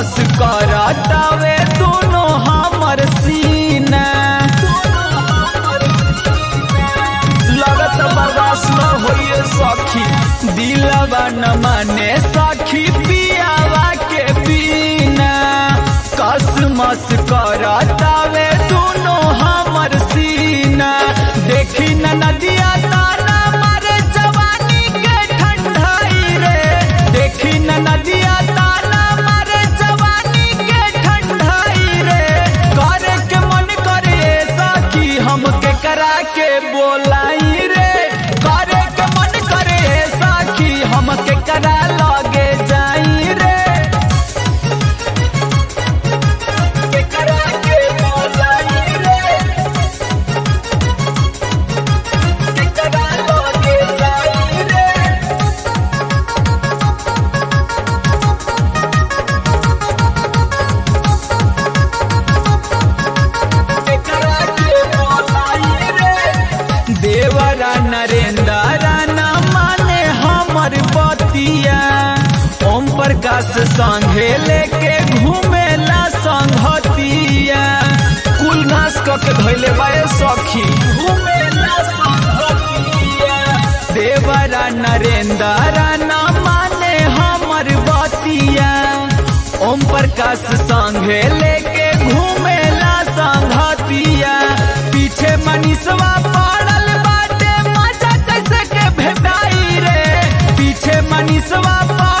मस करतावे दोनों हमर सीना लगत बर्दाश्त न होइए सखी दिलवा न माने सखी पियावा के बिना कसमस करतावे दोनों हमर सीना देखी न नदिया ताना मारे जवानी के ठंडाई रे देखी न नदिया ताना मारे जवानी के ठंडाई रे करे के मन करे सखी हमके करा के बोलाई रे करे के मन करे सखी हमके करा लगे जाई रे के करा के बोलाई रे के करा लगे जाई रे देवरा नरेंद्र न माने हमर बतिया ओम प्रकाश संघे लेके घूमेला संघतिया कुल घास क के धैले बाए सखी घूमेला संघतिया देवरा नरेंद्र न माने हमर बतिया ओम प्रकाश संघे लेके घूमेला संघतिया पीछे मनीषवा पड़ल बाटे मजा कैसे के भेटाई रे पीछे मनीषवा